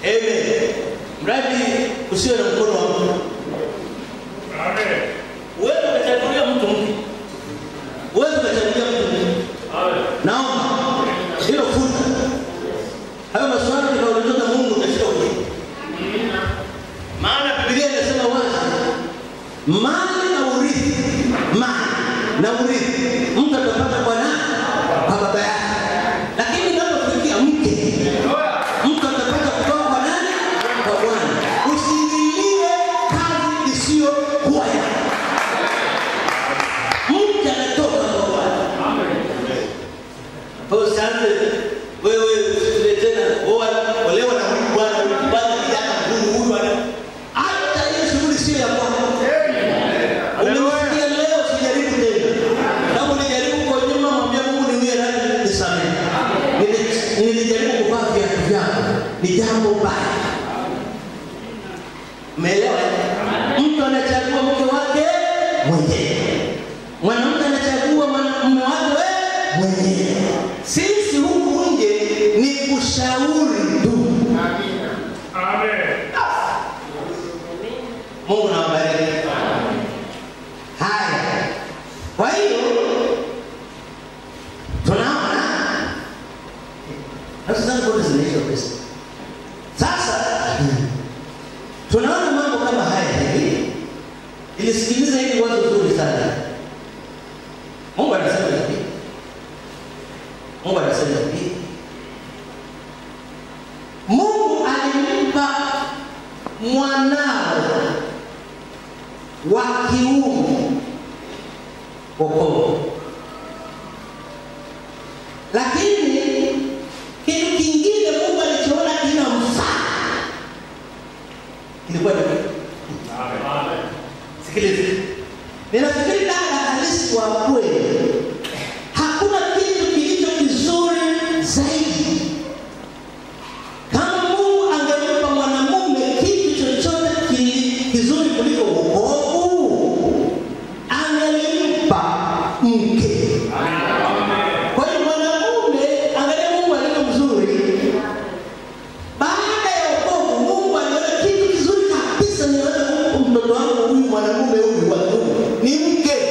Amen. Mradi usiwe na mkono wa mtu. Wewe ukachagulia mtu mke. Wewe ukachagulia mtu mke. Naomba hilo futa. Hayo maswali tunauliza na Mungu katika ujibu. Maana Biblia inasema wazi, mali na urithi, mali na urithi mtu atapata kwa nani? Kwa baba yake. Lakini inapofikia mke, mtu atapata kutoka kwa nani? Kwa Bwana. Usiingilie kazi isiyokuwa yako. Mke anatoka kwa Bwana. Kwa hiyo usianze wewe usile tena oa olewa na huyu bwana huyu bwana kijana huyu huyu ana hata hiyo shughuli sio ya kwako. Umesikia leo usijaribu tena. Kama ulijaribu kwa nyuma mwambie Mungu niwie radhi nisamehe. Nili- Nilijaribu kuvaa viatu vyako. Ni jambo baya. Umeelewa? Mtu anachagua mke wake mwenyewe. Mwanamke anachagua mwanamume wake mwenyewe. Sisi huku nje ni kushauri tu. Mungu na wabariki. Haya. Kwa hiyo tunaona nafsi zangu zote zinaisha pesa. Sasa tunaona mambo kama haya hivi. Ilisikiliza hili wazo zuri sana. Mungu anasema hivi. Mungu anasema hivi. Mungu alimpa mwanao wa kiume wokovu, lakini kitu kingine Mungu alichoona kinamfaa kilikuwa ni Sikiliza, ninafikiri dada halisi wa kweli, hakuna kitu kilicho kizuri zaidi kama Mungu angempa mwanamume kitu chochote ki- kizuri kuliko wokovu, angelimpa mke. Kwa hiyo mwanamume, angalia Mungu alivyo mzuri. Baada ya wokovu, Mungu aliona kitu kizuri kabisa, niweze kumpa mtoto wangu huyu mwanamume huyu wa kiume ni mke.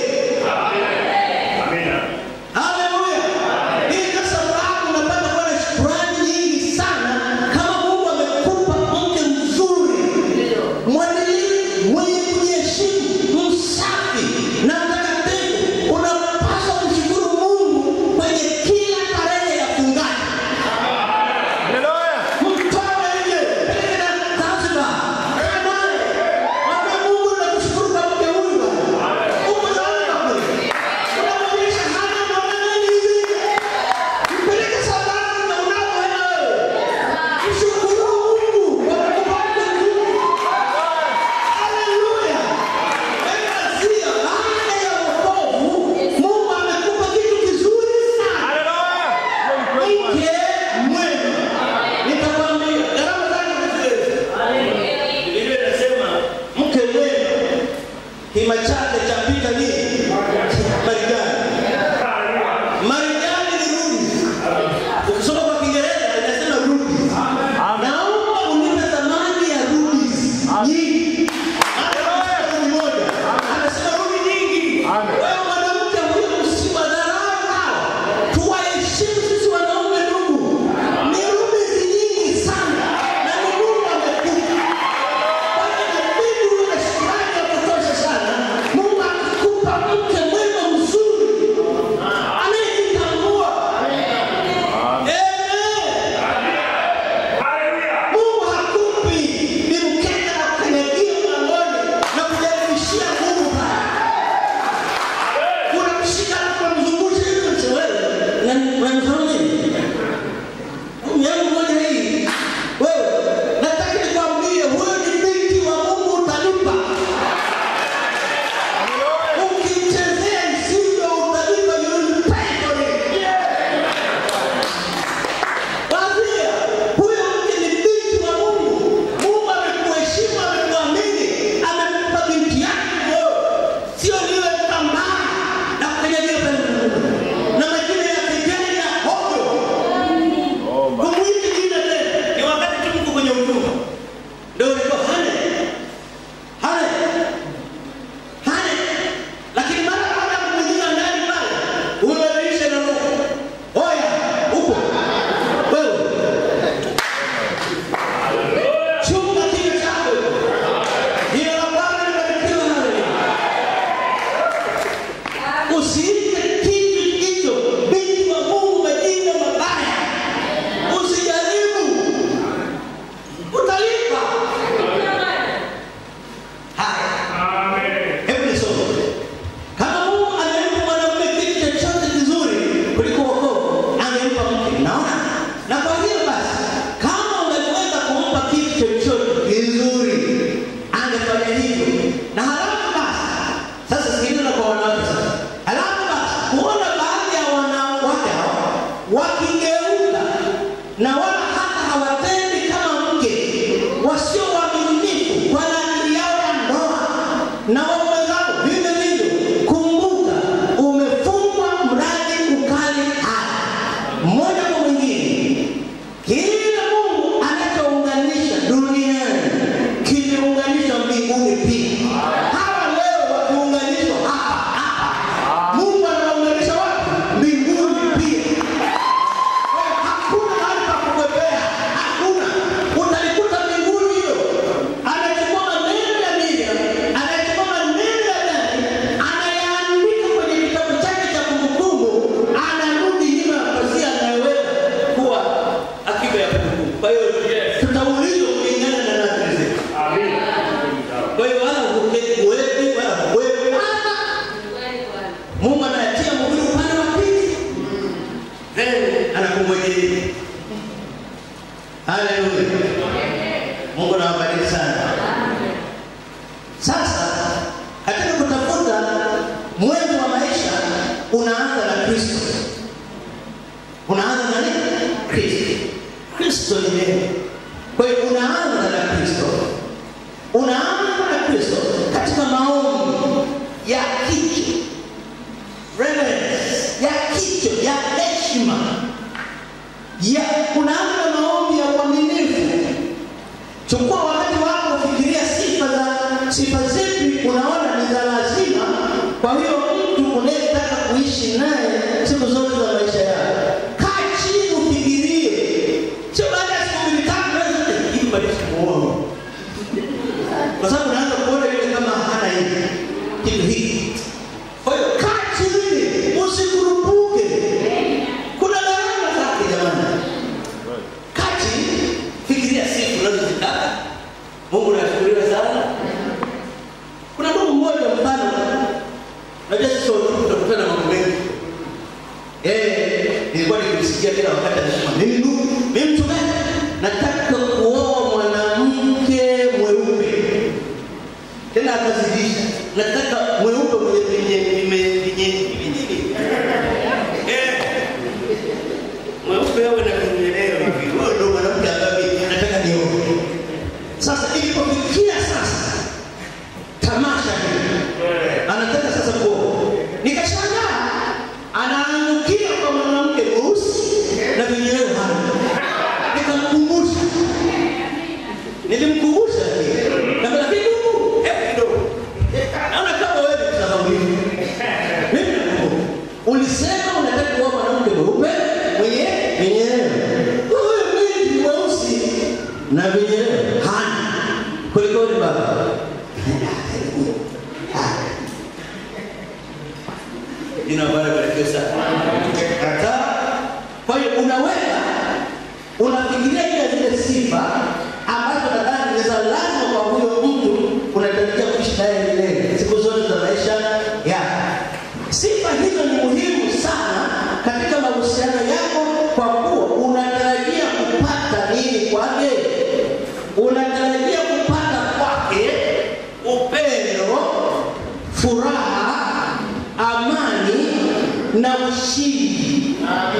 Mungu anawabariki sana. Sasa katika kutafuta mwenzi wa maisha unaanza na Kristo. Unaanza na nini? Kristo. Kristo ni neno. Kwa hiyo unaanza na Kristo. Unaanza na Kristo katika maombi ya kicho, reverence ya kicho, ya heshima, ya unaanza na maombi ya uaminifu. Chukua wakati wako ufikiria sifa za sifa zipi unaona ni za lazima kwa hiyo mtu unayetaka kuishi naye siku zote za maisha yako. Kaa chini ufikirie, sio baada ya siku mbili tatu naweza hivi bado simuoni, kwa sababu unaanza kuona yule kama hana hivi kitu hiki. Kwa hiyo kaa chini, usikurupuke. Kuna gharama zake jamani. Kaa chini, fikiria sifa unazozitaka. Mungu nashukuriwa sana. Kuna ndugu mmoja mfano, najua sisi watu tutakutana mambo mengi. Eh, nilikuwa nikimsikia kila wakati anasema mimi ndugu, mimi mtu gani? Nataka kuoa mwanamke mweupe. Tena akazidisha, nataka mweupe mwenye vinye vime vinye vinye. Eh. Mweupe awe na vinyeleo hivi. Huyo ndio mwanamke ambaye nataka nioe. Sasa ilipofikia sasa tamasha hili anataka sasa kuoa, nikashangaa anaangukia kwa mwanamke mweusi na vinyweo hana. Nikamkumbusha, nilimkumbusha kama lakini Mungu, hebu kidogo, naona kama wewe mtazamuni mimi nakumbuka ulisema unataka kuoa mwanamke mweupe mwenye vinyweo, huyu binti mweusi na vinyweo hana. Kulikoni baba? Jina la Bwana libarikiwe sana. Kataa. Kwa hiyo unaweza unafikiria ile zile sifa ambazo nadhani ni za lazima kwa huyo mtu unatarajia kuishi naye milele siku zote za maisha yako. Sifa hizo ni muhimu sana katika mahusiano yako, kwa kuwa unatarajia kupata nini kwake? Unatarajia kupata kwake upendo, furaha, amani na ushindi.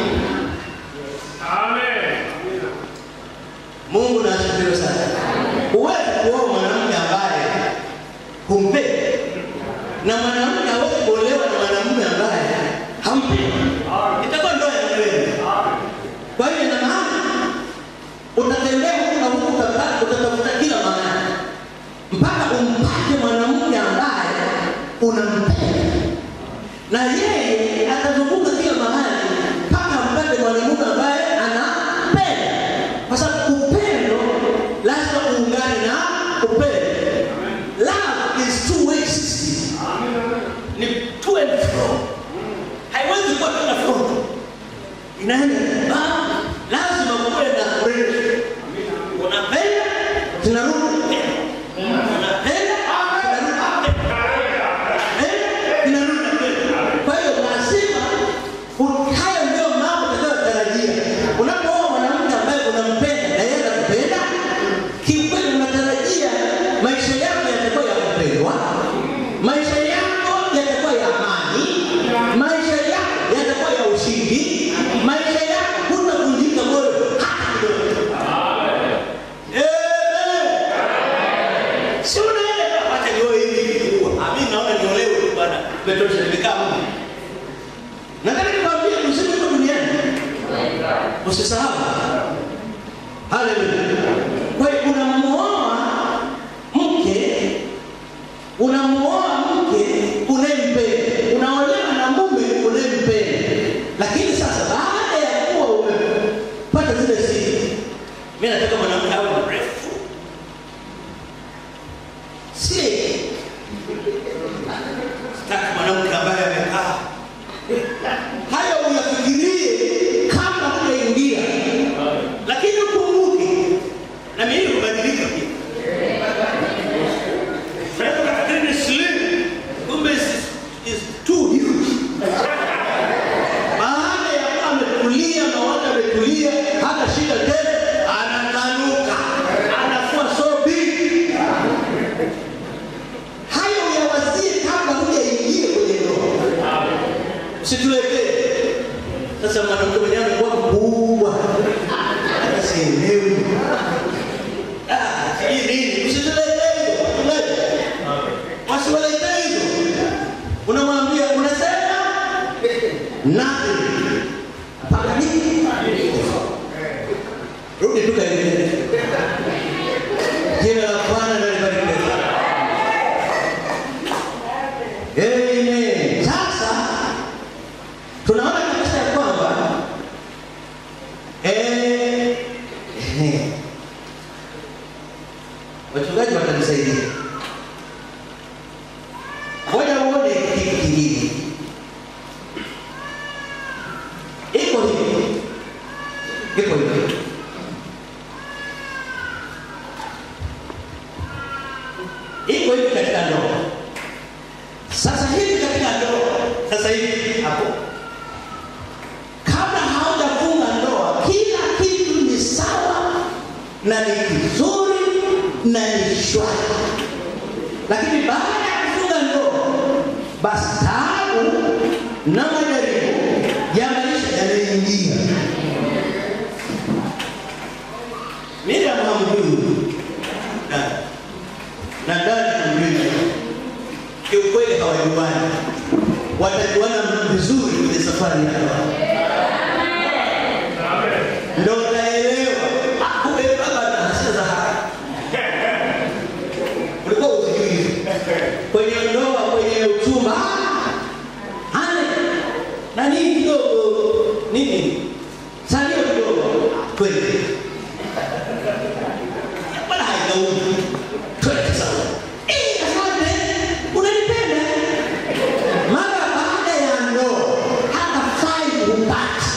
Mungu na asifiwe sana. Huwezi kuoa mwanamke ambaye humpendi na mwanamke hawezi kuolewa na mwanamume ambaye hampendi. Itakuwa ndoa ya kweli. Kwa hiyo ina maana utatembea huku na huku, utata- utatafuta kila mahali mpaka umpate mwanamke ambaye unampenda, na yeye atazunguka kila mahali mpaka ampate mwanamume ambaye anampenda, kwa sababu upendo lazima uungane na upendo. Love is two way system, ni to and fro, haiwezi kuwa tena fro, inaenda ba- lazima kuwe na break. Unapenda tunarudi tena, unapenda tunarudi tena, tunarudi tena. Kwa hiyo lazima u- hayo ndio mambo utakayotarajia unapooa mwanamke ambaye unampenda na yeye anakupenda. Kiukweli unatarajia maisha yako yatakuwa ya kupendwa, maisha yako yatakuwa ya amani, maisha yako yatakuwa ya ushindi, maisha yako hutavunjika moyo hata kidogo. Amen. Si unaenda acha nioe hivi hivi tu. Ah, mimi naona niolewe tu bwana. Petosha nimekaa huko. Nataka nikwambie msimu uko duniani. Usisahau. Haleluya. Kwa hiyo unamuoa mke unamuoa mke unayempenda, unaolewa na mume unayempenda. Lakini sasa baada ya kuwa umepata zile sifa, mimi nataka mwanamke awe mrefu, si sitaki mwanamke ambaye amekaa. Hayo uyafikirie kabla hujaingia, lakini ukumbuke na mimi kubadilika pia. Unaweza ukafikiri ni slim, kumbe is- is too huge. Baada ya kuwa ametulia, mawazo ametulia, hana shida tena, anatanuka, anakuwa so siwaletea hizo. Unamwambia unasema nothing. Mpaka nini? Rudi tu kaendelee. Jina la Bwana na libarikiwe. Amen. Sasa tunaona kabisa ya kwamba eh, eh, wachungaji watanisaidia. Ngoja uone kitu kingine. Iko hivi, iko hivi. Iko hivi katika ndoa. Sasa hivi katika ndoa, sasa hivi hapo, kabla haujafunga ndoa, kila kitu ni sawa na ni kizuri na ni shwari, lakini baada ya kufunga ndoa, basi taabu na majaribu ya maisha yanaingia. Miriam hamjui dada na dada hamjui kiukweli hawajuani, watajuana vizuri kwenye safari ya ndoa. Ndo utaelewa Ah, kumbe baba ana hasira za haraka. Ulikuwa usijui hivi. kwenye ndoa, kwenye uchumba, ah, ane na nini kidogo nini salio kidogo kweli, bwana haikauli twende sawa. Eh, asante, unanipenda mara baada ya ndoa hata five hupati.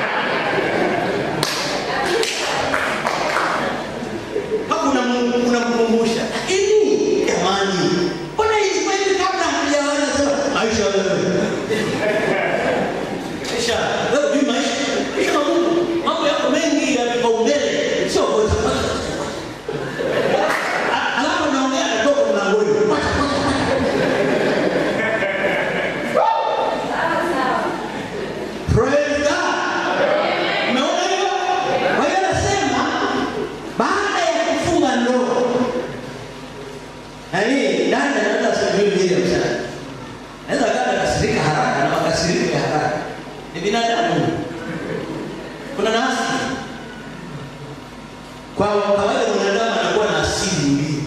Hapo unam- unamkumbusha lakini jamani, mbona ilikuwa hivi kabla hatujaoana? Sema maisha wewe, maisha wewe, hujui maisha maisha magumu, mambo yako mengi ya vipaumbele, sio ngoja kwanza. A- Alafu anaongea anatoka mlangoni, Kwacha, kwacha, Praise God. Umeona hiyo? Kwa hiyo anasema baada ya kufunga ndoa, yaani dada anaweza asijui Miriam sana, naweza akawa akasirika haraka na makasiriko ya haraka, ni binadamu, kuna nafsi. Kwa kawaida mwanadamu anakuwa na asili mbili,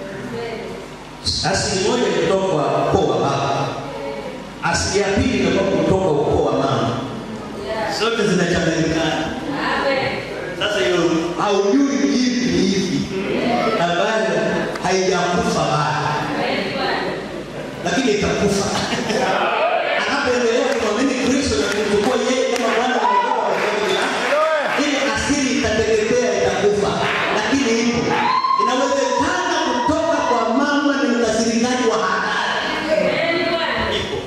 asili moja kutoka kwa ukoo wa baba, asili ya pili inatoka kutoka ukoo wa mama zote zinachanganyikana. Sasa hiyo haujui hivi ni hivi ambayo haijakufa bado, lakini itakufa anapoendelea kumwamini Kristo na kumchukua yeye kama Bwana na Mwokozi wa maisha yake, ile asili itateketea, itakufa, lakini ipo. Inawezekana kutoka kwa mama ni mkasirikaji wa hatari, ipo.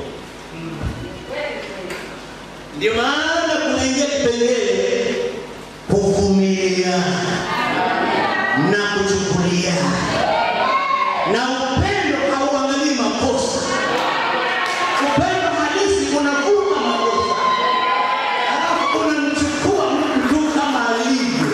Ndio maana kunaingia kipengele kuvumilia na kuchukulia, na upendo hauangalii makosa. Upendo halisi unavuka makosa, alafu unamchukua mtu kama alivyo.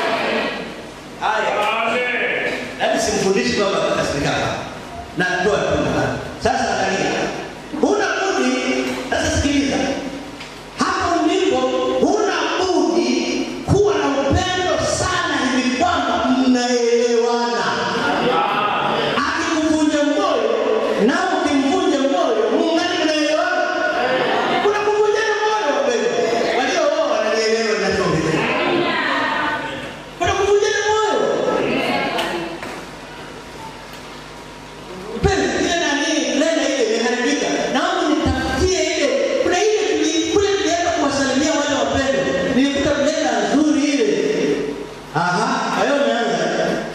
Haya, yaani simfundishi baba akakasirika, natoa tu mfano. Sasa angalia, huna budi. Sasa sikiliza, hapo ndipo huna budi kuwa na upendo sana hivi kwamba mnaelewana. Akikuvunja moyo na ukimvunja moyo, muungane mnaelewana. Kuna kuvunjana moyo wapendwa. Waliooa wananielewa ninachoongelea. Kuna kuvunjana moyo. Mpenzi, ile nani, lena ile imeharibika. Naomba nitafutie ile. Kuna ile tuli- kule tulienda kuwasalimia wale wapendwa. Nilikuta blenda nzuri ile. Aha, hayo umeanza.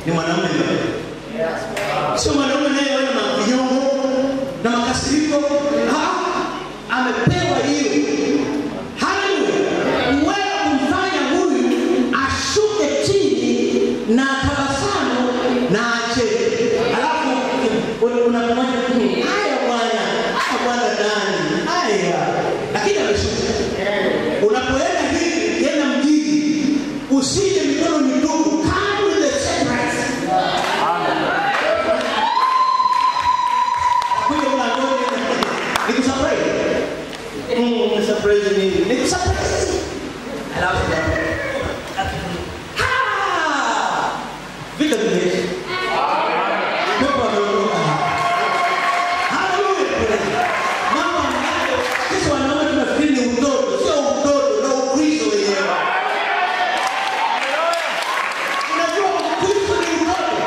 ni mwanaume ndio. Sio mwanaume naye wana mavinyongo na makasiriko. Ah, amepewa hiyo. Haleluya. Uwezo kumfanya huyu ashuke chini na tabasamu na acheke. Alafu unamwona haya bwana, haya bwana ndani. Haya. Lakini ameshuka. Unapoenda hivi tena mjini, usije mikono mitupu. Come with the secret. Kuja mlangoni, nikusurprise. Mm, surprise nini? Nikusurprise. Alafu Ah! Vita vimeisha. Pepo ameondoka. Haleluya. Mambo ambayo sisi wanaume tunafikiri ni utoto, sio utoto, na Ukristo wenyewe. Unajua Ukristo ni utoto.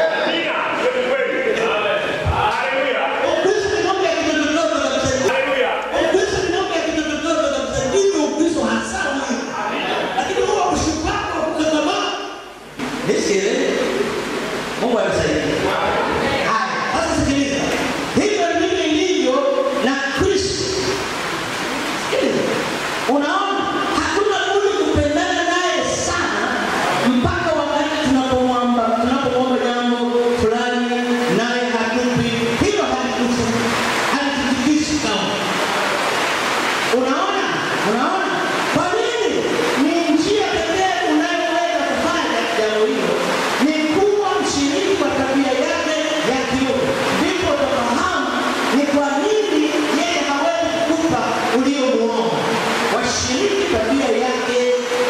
Ukristo ni mambo ya kitototo kabisa. Ukristo ni mambo ya kitototo kabisa. Ndivyo Ukristo hasa ulivyo. Lakini huo ushupavu wa kukakamaa. Nisikie. Mungu anisaidie. Haya, sasa sikiliza. Hivyo ndivyo ilivyo na Kristo. Sikiliza. Unaona, hakuna budi kupendana naye sana mpaka wakati tunapomwomba tunapomwomba jambo fulani naye hatupi. Hilo halitusi halitutikisi kamwe. Unaona? Unaona? Kwa nini? Ni njia pekee unayoweza kufanya jambo hilo ni kuwa mshiriki wa tabia yake ya kiungu. Ndipo utafahamu ni kwa nini yeye hawezi kukupa uliomuomba. Washiriki tabia yake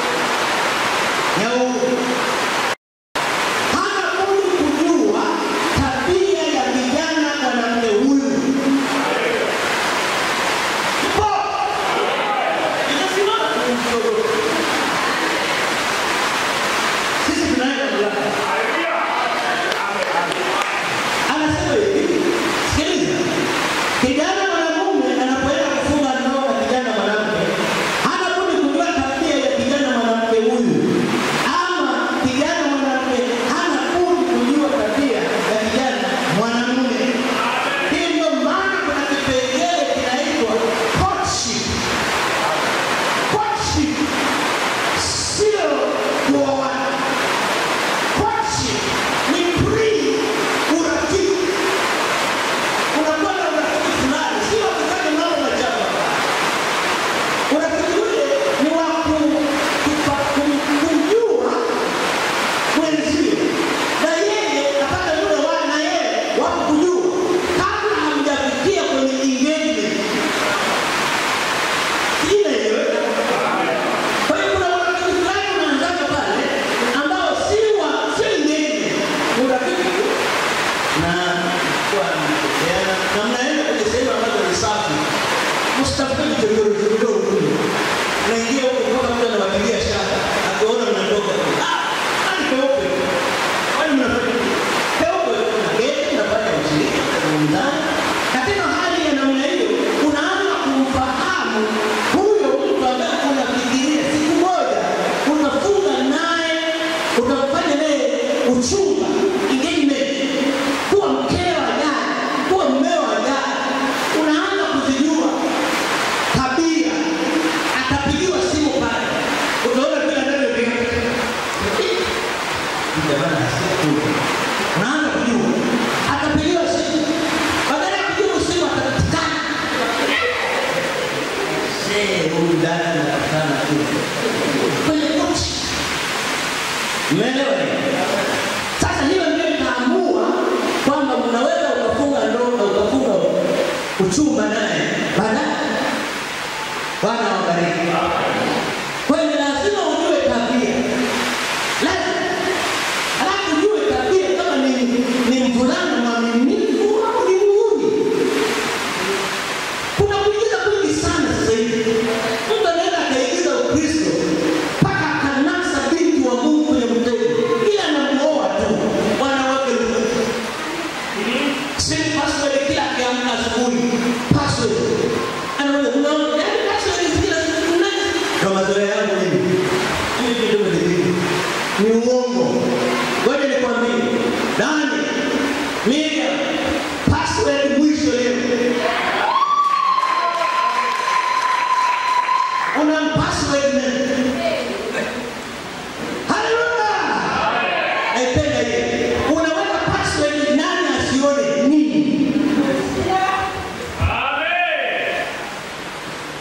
ya uungu. Hana budi kujua tabia ya kijana mwanamke huyu. Ipo. Inasimama kumshukuru. Sisi tunaenda kulala. Anasema hivi, sikiliza. Kijana mwanamume anapoenda kufunga ndoa na kijana mwanamke, hana budi kujua tabia ya kijana mwanamke huyu. Ama kijana mwanamke hana budi kujua tabia ya kijana mwanamume. Hii ndio maana kuna kipengele kinaitwa courtship. Courtship sio kuoana. Courtship ni pre-urafiki. Unakuwa na urafiki fulani, sio kufanya mambo machafu. Urafiki ule ni wa ku- kupa- kum- kumjua mwenzio, na yeye apate muda wa na yeye wa kujua kabla hamjafikia kwenye engagement. Sijui inaeleweka? Kwa hiyo kuna urafiki fulani unaanzaga pale ambao si wa si ngeni, ni urafiki tu. na kwa mnapeana na mnaenda kwenye sehemu ambazo ni safi. Msitafute vichochoro vichochoro kule. Unaingia huko mpaka mtu anawapigia shaka, akiona mnatoka tu. Ah, hadi peupe. Kwani mnafanya nini? Peupe mnaketi, mnafanya ushirika, mnazungumzana. Katika hali ya namna hiyo, unaanza kumfahamu huyo mtu ambaye unafikiria siku moja utafunga naye, utafanya naye uchumba, engagement, kuwa mkeo ajaye, kuwa mmeo ajaye. Unaanza kuzijua tabia, atapigiwa simu pale, utaona vile anavyopiga Jamani, asiye tu. Unaanza kujua atapigiwa simu, badala ya kujibu simu atapatikana. See, huyu dada anapatikana tu kwenye kochi. Umeelewa? Sasa hiyo ndio itaamua kwamba unaweza ukafunga ndoa ukafunga uchumba naye baadaye. Bwana wabariki. Kwa hiyo ni lazima ujue tabia, lazima halafu ujue tabia kama ni, ni mvulana mwaminifu au ni muhuni. Kuna kuigiza kwingi sana sasa hivi. Mtu anaenda akaigiza Ukristo mpaka akanasa binti wa Mungu kwenye mtego, ila anamuoa tu wanawake lukuki. Sini password kila akiamka asubuhi, password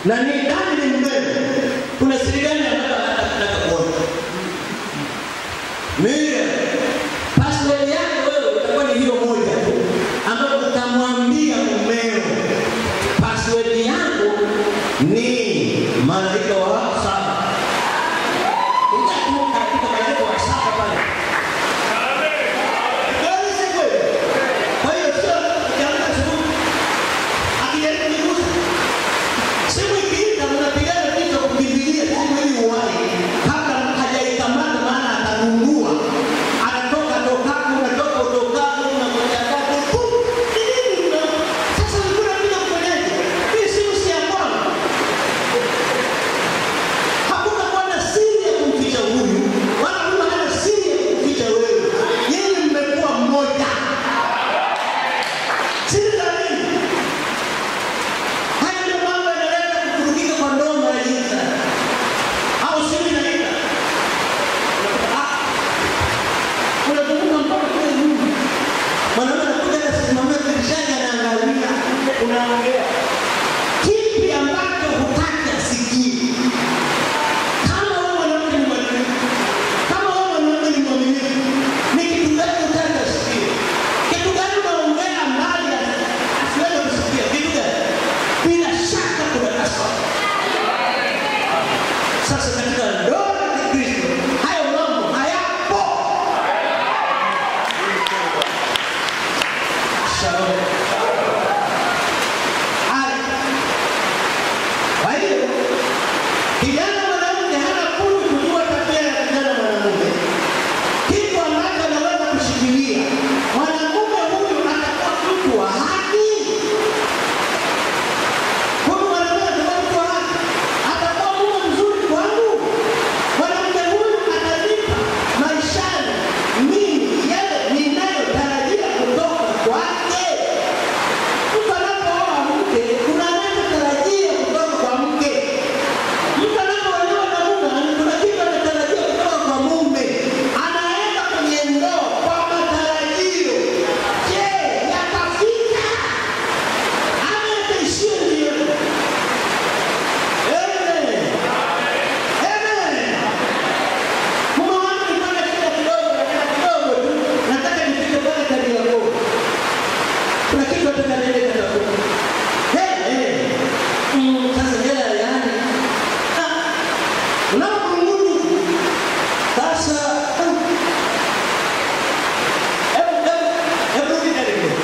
na ni ndani ni mmeo, kuna siri gani ambayo anataka kuona? Miriam, password yake wewe itakuwa ni hiyo moja tu, ambayo utamwambia mumeo, password yangu ni malaika wa saba. Utakuwa katika malaika wa saba pale. Kweli si kweli? Kwa hiyo sio ukiamka asubuhi akijaribu kuigusa simu ikiita, mnapigana vita kukimbilia simu ili uwahi kabla hajaikamata, maana atagundua anatoka tokako, unatoka utokako, unakwenda kwako. Pum! Ni nini una- Sasa ulikuwa unakuja kufanyaje? Hii simu si ya kwangu. Hakuna kuwa na siri ya kumficha huyu, wala hakuna hana siri ya kumficha wewe. Yeye mmekuwa mmoja. Siri za nini? Haya ndio mambo yanaleta kuvurugika kwa ndoa mara nyingi sana. Au simu inaita. Ah, unazunguka mpaka kule nyuma. Mwanaume anakuja anasimamia dirishani anaangalia, unaongea. Kipi ambacho hutaki asikie? Kama wewe mwanamke ni mwaminifu, kama wewe mwanaume ni mwaminifu, ni kitu gani hutaki asikie? Kitu gani unaongea mbali asiweze kusikia? Kitu gani? Bila shaka kuna kasoro. Sasa katika ndoa ya Kikristo hayo mambo hayapo. Shalom. Haya. Kwa hiyo kijana mwanamke hana budi kujua tabia ya kijana mwanamume, kitu ambacho anaweza kushikilia. Mwanamume huyu atakuwa mtu wa haki. Huyu mwanamume atakuwa mtu wa haki, atakuwa mume mzuri kwangu. Mwanamke huyu atanipa maishani mimi yale ninayotarajia kutoka kwake. Mtu anapooa mke, kuna anachotarajia kutoka kwa mke. Mtu anapoolewa na mume, kuna kitu anatarajia kutoka kwa mume. Anaenda kwenye ndoa kwa matarajio. Je, yatafika? Ama yataishia njiani? Amen. Amen. Mume wangu nilikuwa na shida kidogo, na kidogo tu. Nataka nifike pale Kariakoo. Kuna kitu nataka niende Kariakoo. Eh, eh. Mm, sasa hela yani. Ah. Unapomungudu. Sasa ah. Hebu hebu hebu rudi Kariakoo.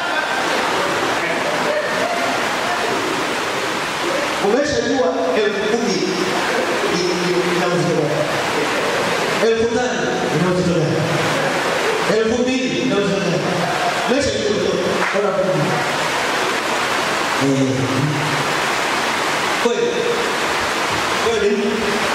Umeshajua elfu kumi i- i- ina uzito gani? elfu tano ina uzito gani? elfu mbili ina uzito gani? Umeshajua uzito. Bora kumi. Eh. Kweli. Kweli.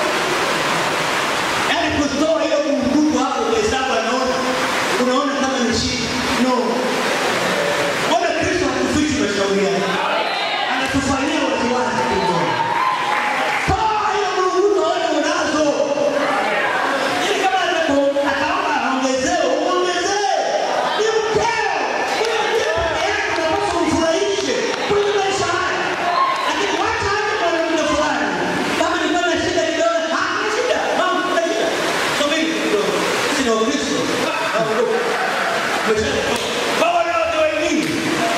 Yaani kutoa hiyo kumbukumbu hapo kwa hesabu anaona unaona kama ni shida. No. Mbona Kristo hakufichi mashauri yake? Anatufanyia waziwazi kidogo. Toa hiyo mlunguzo wewe unazo. Ili kama ataku- ataomba aongezewe, umuongezee. Ni mkeo. Huyo ndiye peke yake unapaswa umfurahishe kwenye maisha haya. Lakini wacha aje mwanamke fulani. Kama nilikuwa na shida kidogo, hakuna shida. Mama, kuna shida. Subiri kidogo. Sisi ni Wakristo. Ah, ondoka. Umesha- Kwa wanawake wengine.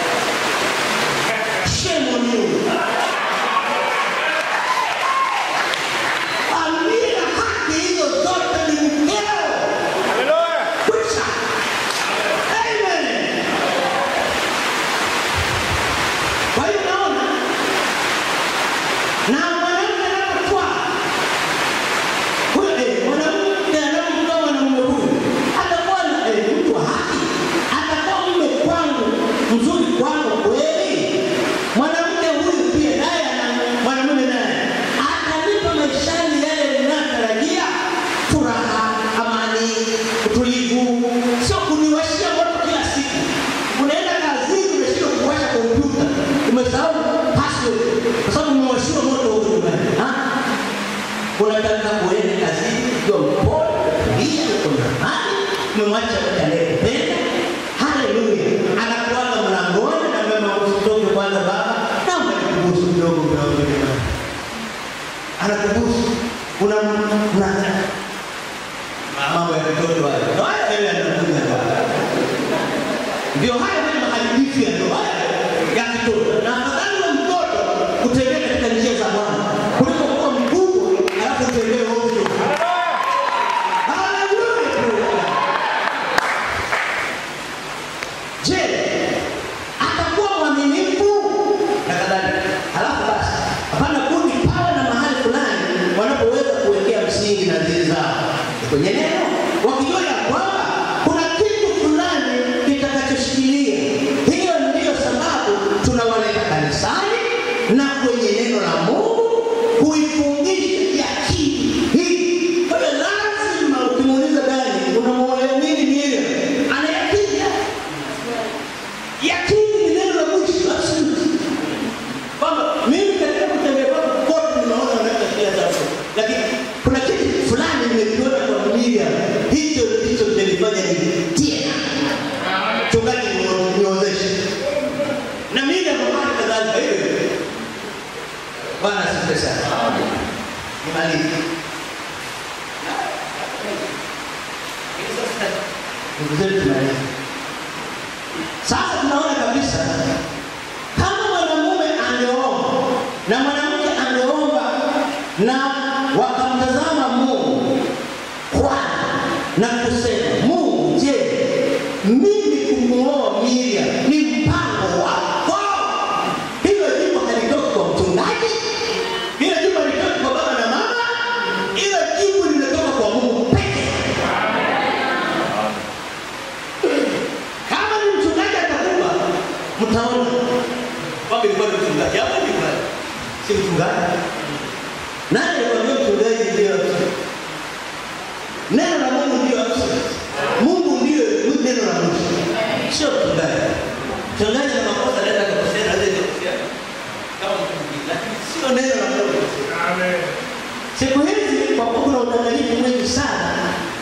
Shame on you. Aliye na haki hizo zote ni mkeo. Kwisha. Amen. Kwa hiyo naona na mwanamke anapotwaa huyo eh, mwanamke anapomtoa mwanamume huyu atakuwa na eh, mtu wa haki, atakuwa mume kwangu mzuri kwangu kweli. Mwanamke huyu pia naye ana mwanamume naye atanipa maishani yale ninayotarajia, furaha, amani, utulivu, sio kuniwashia moto kila siku. Unaenda kazini umeshindwa kuwasha kompyuta, umesahau password kwa sababu umewashiwa moto huko nyumbani. Ah? unataka kuenda kazini ukiwa mpole, kutulia, uko na amani, umemwacha mtu anayekupenda. Haleluya! Anakuaga mlangoni na mema, usitoke kwanza baba, naomba nikubusu kidogo, mdogo jamani. anakubusu una una mambo ya mtoto hayo Ndio haya yale yanakuja hapa ndio haya ndio maharibifu ya ndoa ya kitoto na afadhali wa mtoto kutembea katika njia za Bwana kuliko kuwa mkubwa alafu utembee ovyo Haleluya! Je, atakuwa mwaminifu na kadhalika? Halafu basi, hapana budi pawe na mahali fulani wanapoweza kuwekea msingi na zili zao kwenye neno, wakijua ya kwamba kuna kitu fulani kitakachoshikilia. Hiyo ndiyo sababu tunawaleta kanisani na kwenye neno la Mungu kuifundisha yakini hii. Kwa hiyo lazima ukimuuliza Dani, unamwolea nini Miriam? Ana yakini yakini ni neno la mwisho absolute kwamba mimi katika kutembea kwangu kote ninaona naweza kila jambo lakini kuna kitu fulani nimekiona kwa Miriam hicho ndicho kimenifanya nitie chungaji niozeshe na Miriam mama kadhalika hiyo hiyo. Bwana asifiwe sana nimalize ndugu zetu tumalize sasa tunaona kabisa kama mwanamume angeomba na mwanamke angeomba na wakamtazama Mungu kwana na kusema, Mungu, je, mimi kumuoa Miriam ni mpango wako? Hilo jibu halitoki kwa mchungaji, hilo jibu halitoki kwa baba na mama, hilo jibu linatoka kwa Mungu pekee. Kama ni mchungaji atakupa, mtaona kwamba ilikuwa ni mchungaji hapo ni kweli. Si mchungaji. Nani alikwambia mchungaji ndio absolute? Neno la Mungu ndio absolute. Mungu ndio neno la mwisho. Sio mchungaji. Mchungaji ana makosa anaweza kukosea na anaweza kukosea. Kama mchungaji, lakini sio neno la Mungu. Siku hizi kwa kuwa kuna udanganyifu mwingi sana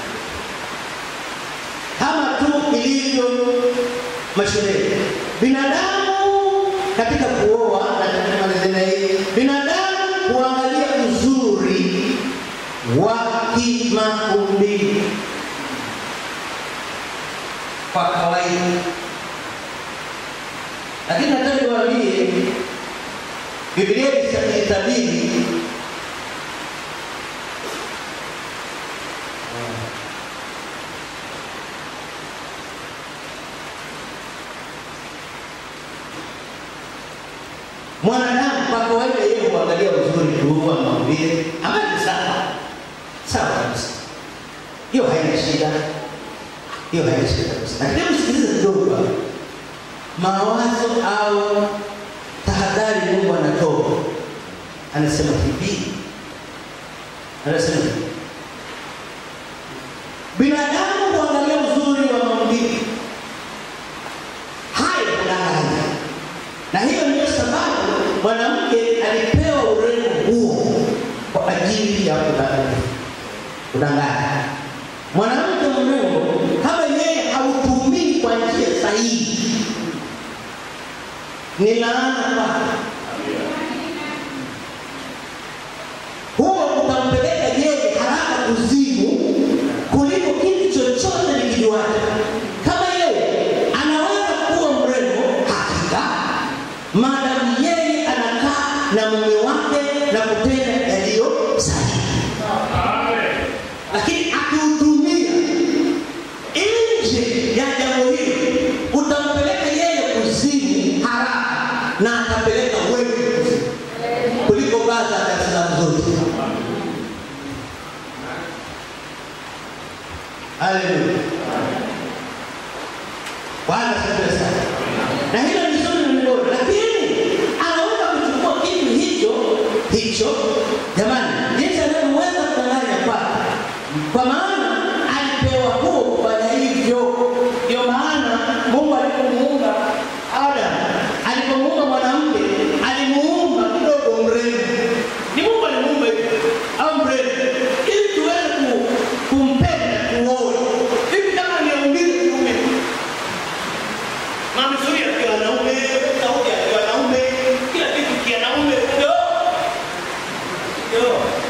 kama tu ilivyo mashuleni. Binadamu katika kuoa na katika malizina hii, binadamu huangalia uzuri wa kimaumbile kwa kawaida, lakini nataka niwaambie, Biblia ilitabiri mwanadamu kwa kawaida yeye huangalia uzuri tu wa maumbile ambayo ni sawa sawa kabisa hiyo haina shida hiyo haina shida kabisa lakini hebu sikiliza kidogo hapa mawazo au tahadhari mungu anatoa anasema hivi anasema hivi binadamu huangalia uzuri wa maumbile hayo kudanganya na hiyo ndiyo sababu mwanamke alipewa urembo huo kwa ajili ya kudanganya. Kudanganya. Mwanamke mrembo kama yeye hautumii kwa njia sahihi, ni laana kwake. Huo utampeleka yeye haraka kuzimu kuliko kitu chochote nikijuacho. Kama yeye anaweza kuwa mrembo hakika, maadamu yeye anakaa na mume wake na kutenda yaliyo sahihi, lakini akiutumia nje ya jambo hilo, utampeleka yeye kuzimu haraka na atapeleka wewe kuzimu kuliko baadhi ya Dar es Salaam zote. Haleluya. Bwana asifiwe sana. Na hilo ni zuri ni bora, lakini anaweza kuchukua kitu hicho hicho, jamani, jinsi anavyoweza kudanganya kwake, kwa maana alipewa huo kufanya hivyo. Ndio maana Mungu alipomuumba Adamu, alipomuumba mwanamke, alimuumba kidogo mrembo. Ni Mungu alimuumba hivyo au mrembo, ili tuweze ku- kumpenda, kuoa hivi kama ni umbile kiume Mamzuri akiwa wanaume, Daudi akiwa wanaume, kila kitu kianaume. Ndio. Ndio.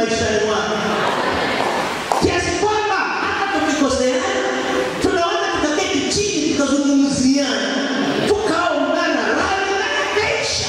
maishani mwake, kiasi kwamba hata tukikoseana tunaweza tukaketi chini tukazungumziana, tukaungana radhi na yakaisha.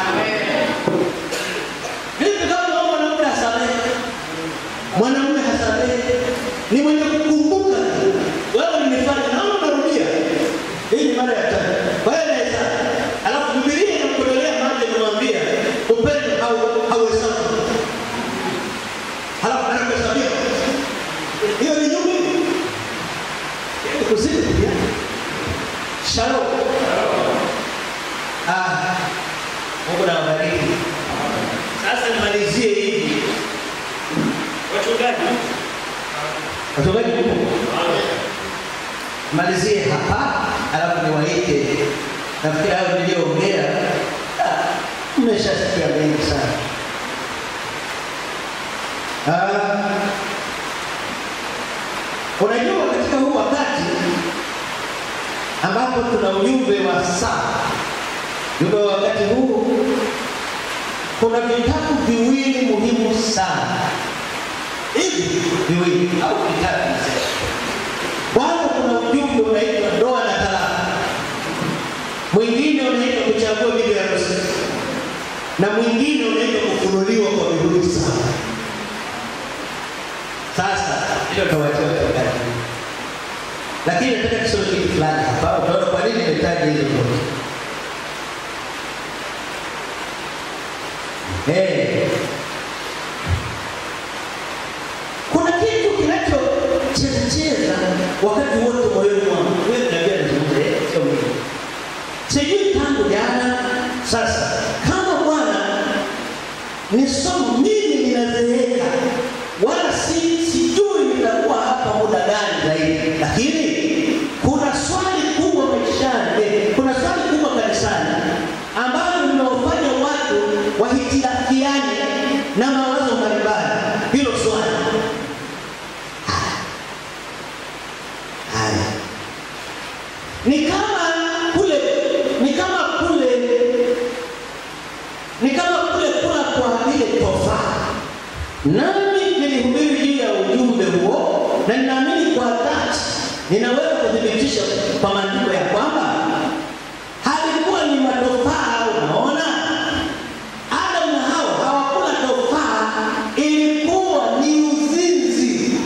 Vipi kama wewe mwanamke hasamehe, mwanamume hasamehe, ni mwenye kukumbuka wewe nimefanya, naona unarudia. Hii ni mara ya tatu. Kwa hiyo naweza, alafu Biblia inakutolea maji inamwambia upendo hau- hauhesabu, halafu anakuhesabia. Hiyo ni nyumba Yaani kuzidi pia. Shalom. Ah, Mungu na wabariki. Sasa nimalizie hivi. Wachungaji. Wachungaji Mungu. Malizie hapa alafu niwaite. Nafikiri hayo niliyoongea ah, mmeshasikia mengi sana. Ah, unajua katika huu wakati ambapo tuna ujumbe wa saa, ujumbe wa wakati huu, kuna vitabu viwili muhimu sana, hivi viwili au vitatu niseme. Kwanza kuna ujumbe unaitwa ndoa na talaka, mwingine unaitwa kuchagua bibi harusi, na mwingine unaitwa kufunuliwa kwa vivuli saba. Sasa hilo tawachia wakati, lakini nataka kusoma kitu fulani hapa, utaona kwa nini nimetaja hizo zote. Eh. Kuna kitu kinachochezacheza wakati wote moyoni mwangu. Wewe unajua nazungumza, eh, sio mimi. Sijui tangu jana sasa, kama Bwana ni somo mimi ninazeeka, wala si sijui nitakuwa hapa muda gani zaidi, lakini kuna swali kubwa maishani, eh, kuna swali kubwa kanisani ambalo linawafanya watu wahitilafiane na mawazo mbalimbali. Hilo swali haya ni kama kule, ni kama kule, ni kama kule kula kwa vile tofaa. Nami nilihubiri juu ya ujumbe huo, na ninaamini kwa dhati ninaweza kuthibitisha kwa maandiko ya kwamba halikuwa ni matofaa. Unaona, Adamu na Hawa hawakula tofaa, ilikuwa ni uzinzi.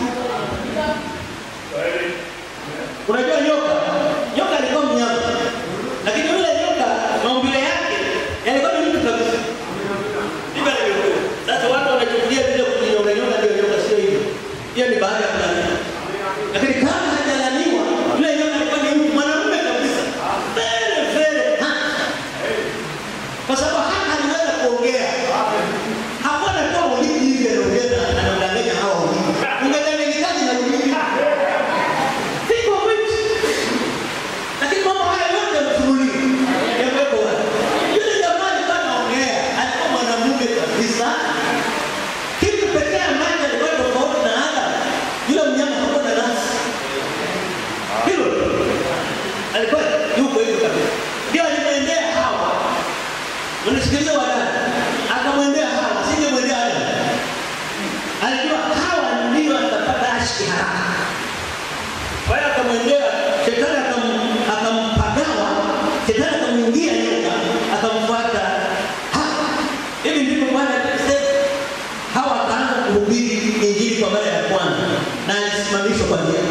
Unajua nyoka, nyoka alikuwa mnyama, lakini yule nyoka maumbile yake yalikuwa ni mtu kabisa. Ndivyo alivyokuwa. Sasa watu wanachukulia vile kujinyonga nyonga ndio nyoka, sio hivyo. Hiyo ni baada ya kulaniwa, lakini kama hajalaniwa, yule nyoka alikuwa ni mtu mwanamume kabisa, very very handsome. kwa sababu hata aliweza kuongea hakuwa anatoa ulimi hivi, anaongea na anadanganya hawa ulimi, ungedanganyikaje na ulimi Think of it. Lakini mambo haya yote yamefunuliwa. Yamewekwa wazi. Yule jamaa alikuwa anaongea, alikuwa mwanamume kabisa. Kitu pekee ambacho alikuwa tofauti na Adam, yule mnyama hakuwa na nafsi. Hilo tu. alikuwa yuko hivyo kabisa. Ndio alimwendea Hawa. Unisikilize wadada. Akamwendea Hawa, singemwendea Adam. Alijua Hawa ndio atapata ashki haraka. Kwa hiyo akamwendea shetani, akam- akampagawa, shetani akamwingia nyoka, akamfuata Hawa. Hivi ndivyo Bwana alisema. Hawa akaanza kuhubiri injili kwa mara ya kwanza na alisimamishwa kwa njia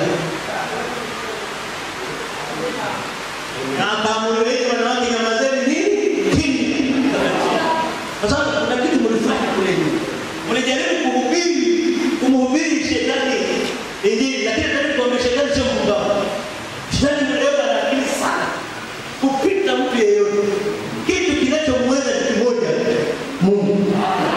na akaamuriwa wanawake nyamazeni nini kimya. Kwa sababu kuna kitu mlifanya kule nyuma, mlijaribu kuhubiri kumhubiri shetani injili, lakini tena kwamba shetani sio mpumbavu. Shetani mlewa na akili sana kupita mtu yeyote. Kitu kinachomweza ni kimoja, Mungu.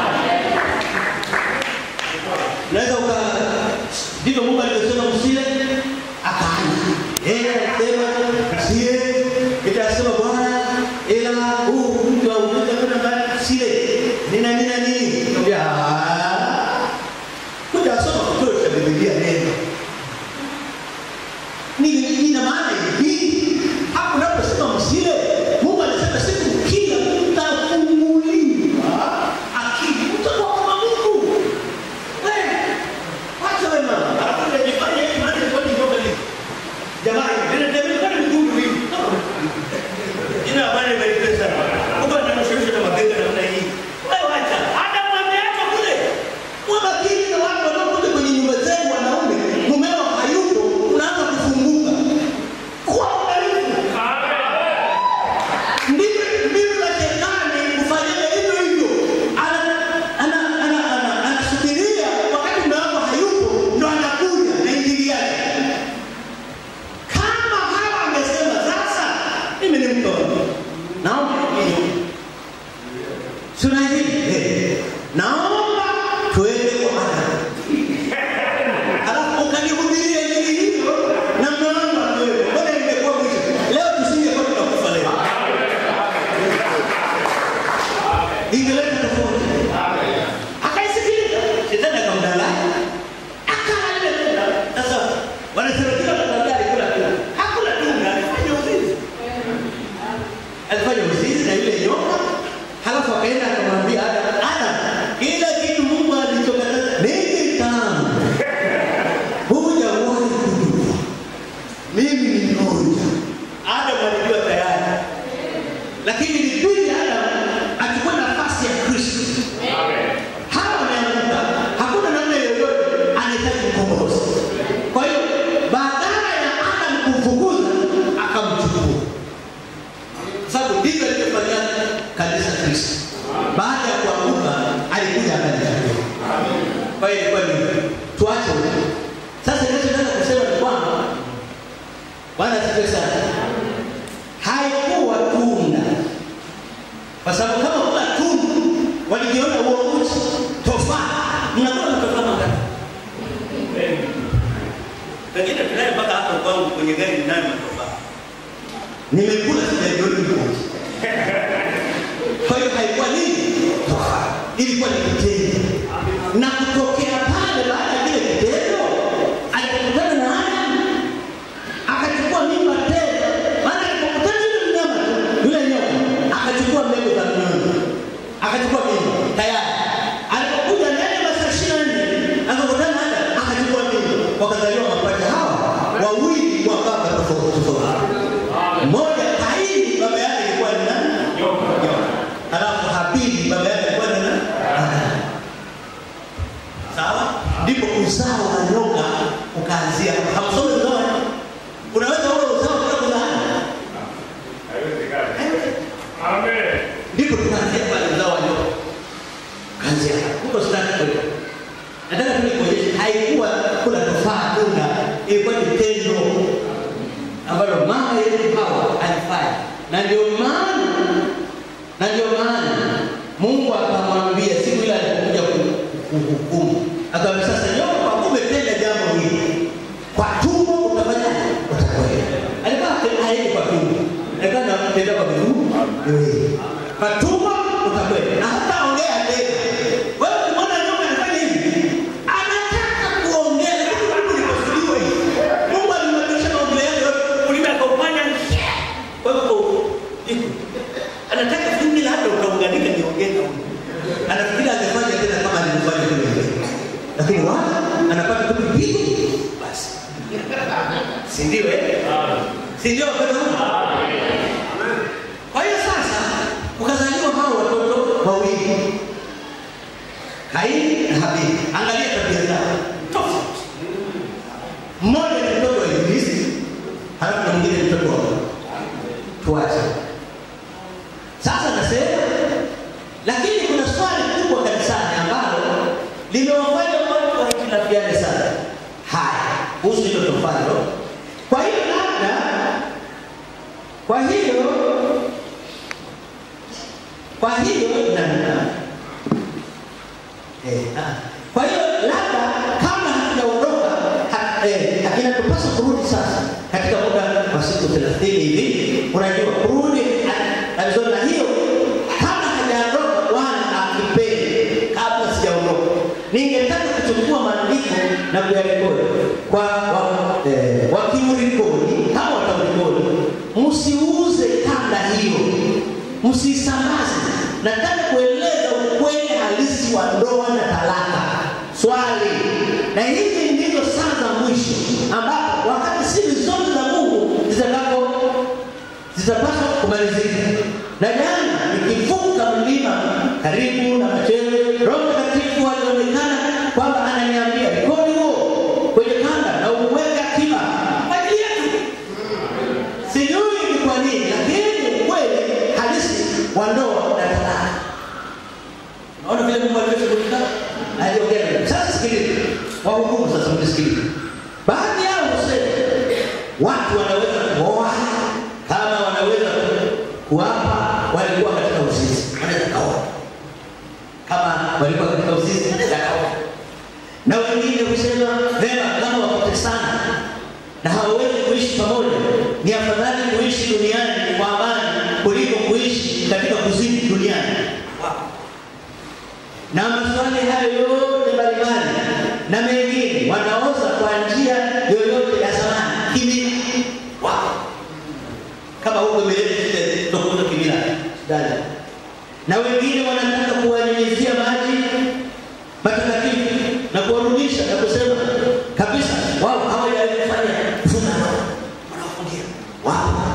Unaweza uka ndivyo Mungu alivyosema msile, akaanza yeye alisema msile, itasema Bwana, ila huu mtu wa umoja kwenda mbali msile, nina nina nini? Nikamwambia "Ah, kuja asoma kituo cha Biblia neno ni ina maana hivi, hapo unaposema msile, Mungu alisema siku kila mtafunguliwa akili, mtakuwa kama Mungu kwenye gari ninayo matofali. Nimekula sijajioni mikono. Kwa hiyo haikuwa nini? Tofali. Ilikuwa ni kitendo. Na kutokea pale baada ya kile kitendo alipokutana na Adamu akachukua mimba tena. Maana alipokutana yule mnyama tu, yule nyoka akachukua mbegu za mnyonyo. Akachukua mimba tayari. Alipokuja ndani ya masaa 24 akakutana na Adamu akachukua mimba. Wakazaliwa mapacha hawa wawili wa baba tofauti tofauti. Mmoja Kaini baba yake alikuwa ni nani? Nyoka. Alafu Habili baba yake alikuwa ni nani? Adamu. Sawa? Ndipo uzao wa nyoka ukaanzia. Hamsomi uzao wa nyoka? Unaweza ule uzao bila kuzaa? Ndipo tukaanzia pale uzao wa nyoka. Kaanzia. Huko sitaki kwenda. Nataka tu nikuonyeshe haikuwa kula tofaa tunda, ilikuwa ni tendo ambalo mama yetu Hawa alifanya, na ndio maana na ndio maana Mungu akamwambia siku ile alipokuja ku- kuhukumu, akamwambia sasa, nyoka, kwa kuwa umetenda jambo hili, kwa tumbo utafanyaje? Utakwenda. Alikuwa haendi kwa tumbo, alikuwa anatenda kwa miguu miwili. Kwa tumbo utakwenda, na hata ongea tena. Wewe ukimwona nyoka anafanya hivi, anataka kuongea, lakini Mungu likusudiwa hivi. Mungu alimwambia maongeo yake yote, ulimi akaufanya kwa hivyo iko anataka mimi labda utaunganika niongee na huyu. Anafikiri angefanya tena kama alivyofanya kule mbele. Lakini wala anapata tu kipigo basi. Si ndio eh? Si ndio wapendwa wangu? Kwa hiyo sasa ukazaliwa hao watoto wawili. Kaini na Habili. Angalia tabia zao. Tofauti. Mmoja ni mtoto wa Ibilisi, halafu na mwingine ni mtoto wa Mungu. Tuache. Sasa nasema, lakini kuna swali kubwa kanisani ambalo limewafanya watu wahitilafiane sana. Haya, kuhusu hilo tofalo. Kwa hiyo labda, kwa hiyo, kwa hiyo na na eh, ah. kwa hiyo labda kama hatujaondoka ha- eh, inatupasa kurudi sasa katika muda wa siku 30 hivi, unajua kurudi alizona na hiyo kama hajaondoka Bwana akipende, kabla sijaondoka, ningetaka kuchukua maandiko na kuyarekodi kwa wa, eh, wakiurikodi kama wataurikodi, msiuze kanda hiyo, msisambaze. Nataka kueleza ukweli halisi wa ndoa na talaka. Swali, na hizi ndizo saa za mwisho ambapo wakati siri zote za Mungu zitakapo zitapaswa kumalizika. Na jana nikivuka mlima karibu na Machele, Roho Mtakatifu alionekana kwamba ananiambia rekodi huo kwenye kanda na uweke akiba kwa ajili yetu. Sijui ni kwa nini, lakini ukweli halisi wa ndoa na talaka. Naona vile Mungu alivyoshughulika aliongea. na- Sasa sikiliza, wahudumu sasa, mnisikilize. Baadhi yao husema watu wanaweza kuoa kama wanaweza ku- kuapa walikuwa katika uzinzi, wanaweza kaoa kama walikuwa katika uzinzi, wanaweza kaoa. Na wengine husema vema, kama wakotesana na hawawezi kuishi pamoja, ni afadhali kuishi duniani kwa amani kuliko kuishi katika kuzini duniani. Wow na maswali hayo yote mbalimbali na mengine wanaoza kwa njia yoyote ya zamani kimila wao kama huko imeleta zile tokoto kimila dada na wengine wanataka kuwanyunyizia maji matakatifu na kuwarudisha na kusema kabisa wao hawajafanya funga ndoa wanafungia wao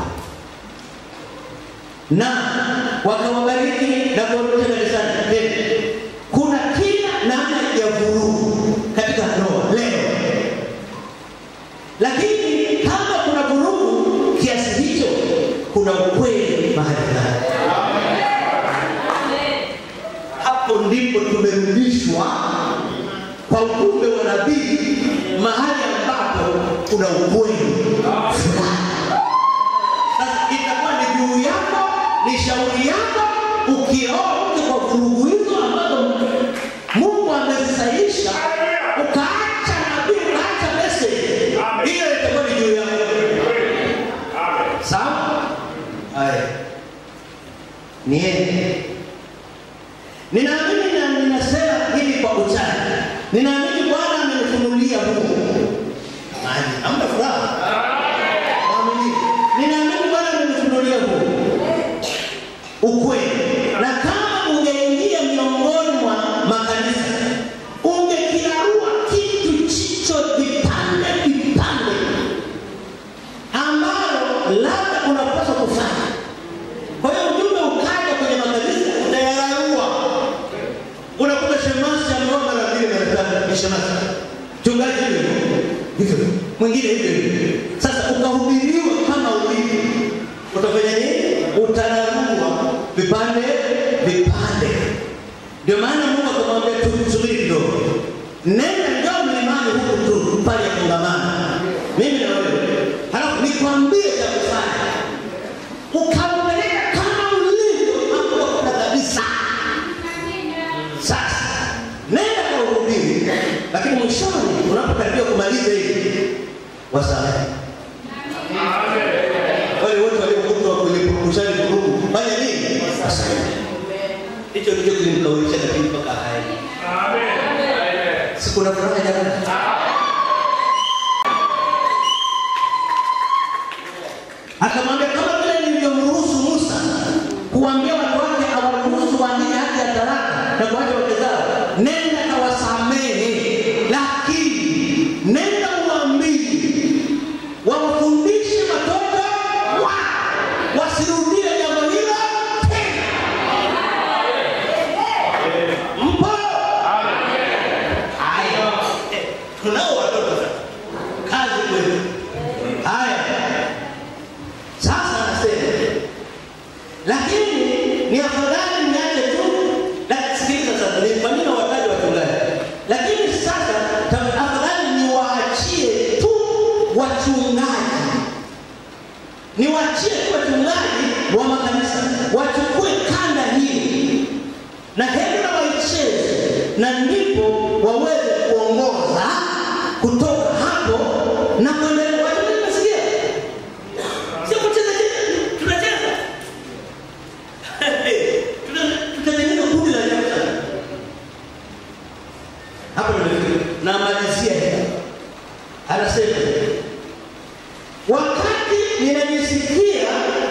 na wakawabariki na kuwarudisha kanisani tena kuna kila namna ya vurugu katika ndoa leo, lakini kama kuna vurugu kiasi hicho, kuna ukweli mahali fulani. Hapo ndipo tumerudishwa kwa ujumbe wa nabii, mahali ambapo kuna ukweli fulani. Sasa itakuwa ni juu yako, ni shauri yako, ukioa mke kwa vurugu hizo ambazo Mungu amezisaisha, ukaacha nabii, ukaacha message, hiyo itakuwa ni juu yako. niende. Ninaamini na ninasema hili kwa uchaji. Ninaamini Bwana amenifunulia Mungu. Maji, hamna furaha. Naamini. Ninaamini Bwana amenifunulia Mungu. Ukweli. Na kama ungeingia miongoni mwa makanisa, ungekirarua kitu chicho vipande vipande ambalo labda unapaswa kufanya. Kwa hiyo ujumbe ukaja kwenye makanisa utayararua. Unakuta shemasi ameoa mara mbili mara tatu, ni shemasi. Mchungaji hivyo hivyo, mwingine hivyo hivyo. Sasa ukahubiriwa kama ulivyo, utafanya nini? Utararua vipande vipande. Ndio maana Mungu akamwambia tu subiri kidogo, nenda njoo mlimani huku tu pale ya kongamano, mimi na wewe, halafu nikwambie cha kufanya ukampeleka kama ulivyo hapo kuna kabisa. Sasa nenda kwa uhubiri, lakini mwishoni unapokaribia kumaliza hivi wasamehe wale wote waliokutwa kwenye purukushani vurugu, fanya nini? Wasamehe. Hicho ndicho kilimkaulisha, lakini mpaka haya sikuna furaha jamani. Akamwambia kama vile nilivyomruhusu Musa kuambia watu wake awaruhusu waandike hati ya talaka na kuacha wake zao, nenda kawasamehe, lakini nenda uambie wawafundishe watoto wao wasirudie jambo hilo tena. Mpo? Haya, Eh, tunao watoto sasa, kazi kwenu. Haya, sasa nasema, lakini ni afadhali niache tu. Na sikiliza sasa, ni kwa nini wataji wachungaji? Lakini sasa ta- afadhali niwaachie tu wachungaji, niwaachie tu wachungaji wa makanisa wachukue kanda hii na hebu na waicheze, na ndipo waweze kuongoza kutoka hapo na kuendelea. Wachungaji, nasikia sio kucheza cheza, tunacheza Tuna- tutengeneze kundi la ajabu sana. Hapo nimefika. Namalizia hapa. Anasema wakati ninajisikia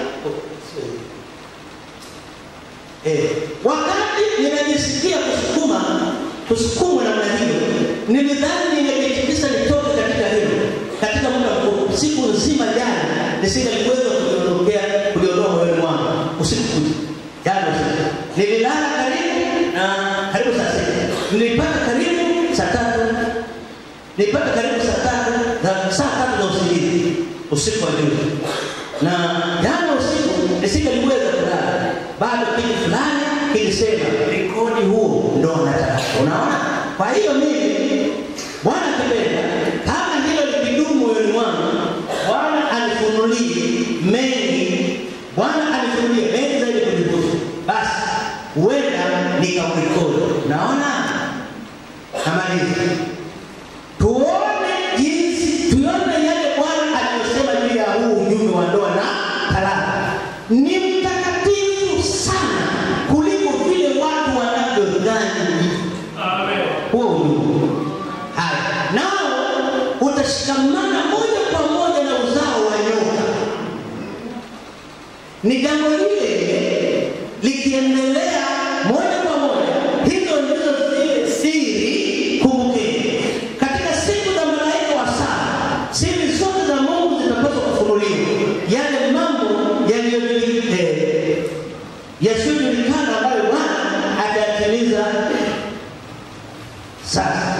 eh, wakati ninajisikia kusukuma kusukumwa namna hiyo, nilidhani ningetikisa nitoke katika hilo katika muda mfupi. Siku nzima jana nisingeliweza kuliondokea kuliondoa moyoni mwangu usiku kucha jana usiku. Nililala karibu na karibu saa sita, nilipata karibu saa tatu nilipata karibu saa tatu za saa tatu za usingizi usiku wa juzi, na jana usiku nisingeliweza kulala, bado kitu fulani kilisema rekodi huo ndo nataka. Unaona, kwa hiyo mimi Bwana kipenda, kama hilo likidumu moyoni mwangu, Bwana anifunulie mengi, Bwana anifunulie mengi zaidi kunihusu, basi huenda nikamrekodi. Naona namaliza tuone jinsi tuone yale Bwana aliyosema juu ya huu ujumbe wa ndoa na talaka. Ni mtakatifu sana kuliko vile watu wanavyodhani huo ujumbe. Haya, nao utashikamana moja kwa moja na uzao wa nyoka. Ni jambo lile likiendelea moja kwa moja, hizo ndizo zile siri. Kumbukeni, katika siku za malaika wa saba, siri zote za Mungu zitapaswa kufunuliwa, yale mambo yaliyojulikana eh, yasiyojulikana ambayo Bwana atayatimiza sasa.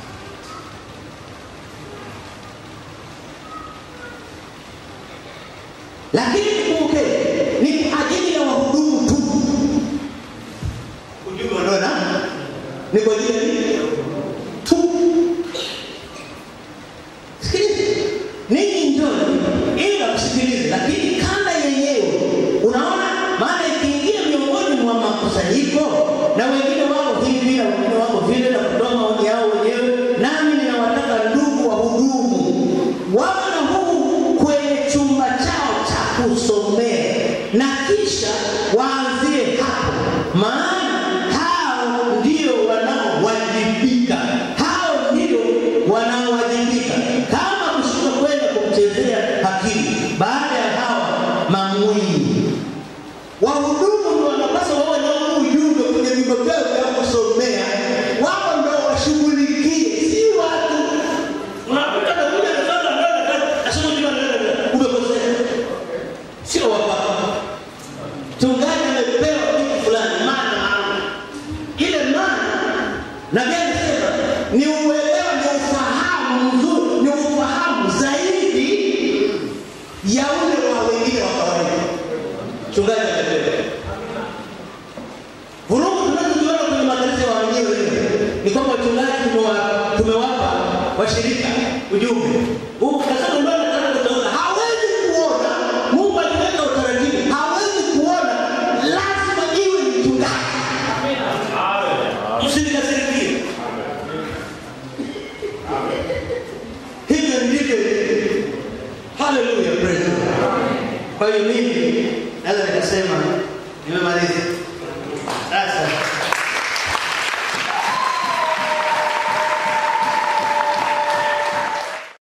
Lakini kumbukeni, ni kwa ajili ya wahudumu tu. Ujumbe wa ndoa na ni kwa ajili ya nini? tu. Sikiliza, ninyi njoni ili wakusikilize, lakini kanda yenyewe, unaona, maana ikiingia miongoni mwa makusanyiko na wengine wako hivi na wengine wako vile na kutoa maoni yao wenyewe, nami ninawataka ndugu wahudumu wawe na huu kwenye chumba chao cha kusomea na kisha waanzie wanaowajibika. Hao ndio wanaowajibika. Kama kushindwa kwenda kumchezea hakimu, baada ya hawa mamwinyi wahudumu ndio wanapaswa wawe na huu ujumbe kwenye vyumba vyao vya kusomea, wao ndio washughulikie, si watu. Unakuta nakuja nasoma ndio nasoma juma umekosea, sio wapapa. Mchungaji amepewa kitu fulani, maana maana ile maana na gani sema ni uelewa, ni ufahamu mzuri, ni ufahamu zaidi ya ule wa wengine wa kawaida. Mchungaji amepewa vurugu tunazoziona kwenye makanisa ya wenyewe ni kwamba wachungaji tumewa- tumewapa washirika ujumbe huu, kasema ndio nataka kutaona, hawezi kuona Mungu aliweka utaratibu, hawezi kuona, lazima iwe ni mchungaji. Msinikasirikie. Hivyo ndivyo ilivyo. Haleluya, praise God. Kwa hiyo mimi naweza nikasema nimemaliza.